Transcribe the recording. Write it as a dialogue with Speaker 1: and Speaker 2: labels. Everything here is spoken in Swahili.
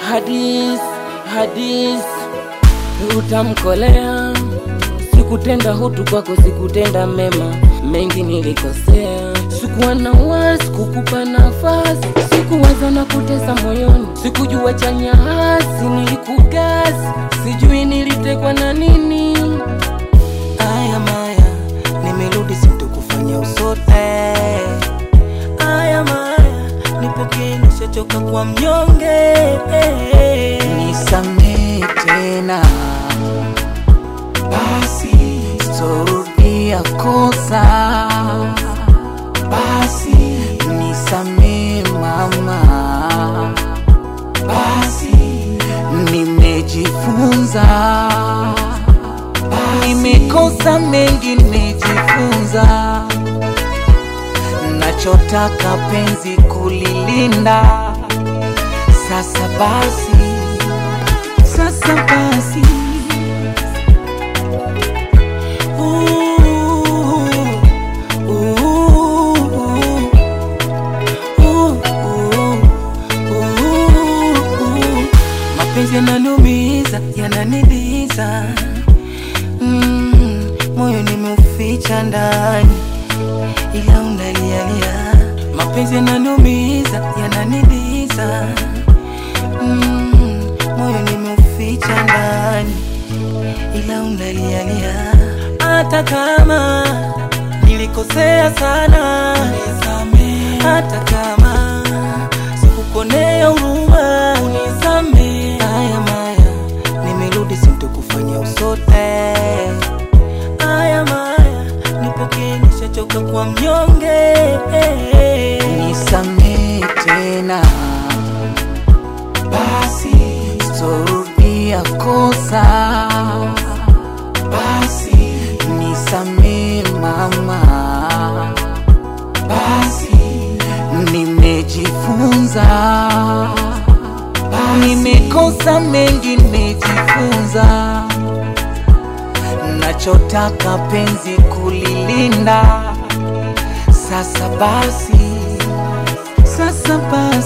Speaker 1: hadis hadis utamkolea sikutenda hutu kwako sikutenda mema mengi nilikosea sikuwa na wasi kukupa nafasi sikuwaza na kutesa moyoni sikujua chanya hasi nilikugasi sijui nilitekwa na nini
Speaker 2: Aya Maya, nimerudi sintukufanya usote. Aya Maya, nipokee nishachoka kwa mnyonge. Nisamee tena basi, sitorudia kosa basi, nisamee mama basi, nimejifunza nimekosa mengi, nimejifunza. Nachotaka penzi kulilinda. Sasa basi, sasa basi. Ooh, ooh, ooh, ooh, ooh. Mapenzi yananiumiza, yananiliza Mm, moyo nimeuficha ndani, ila unalialia. Mapenzi yananiumiza, yananiliza. Mm, moyo nimeuficha ndani, ila unalialia. Hata kama nilikosea sana, unisamehe. Hata kama sikukonea huruma, unisamehe. Haya Maya, nimerudi sintukufanya usote. Aya Maya, nipokee nishachoka kwa mnyonge. Nisamee tena basi, sitorudia kosa basi, nisamee mama basi, nimejifunza nimekosa mengi, nimejifunza. Nachotaka penzi kulilinda. Sasa basi, sasa basi.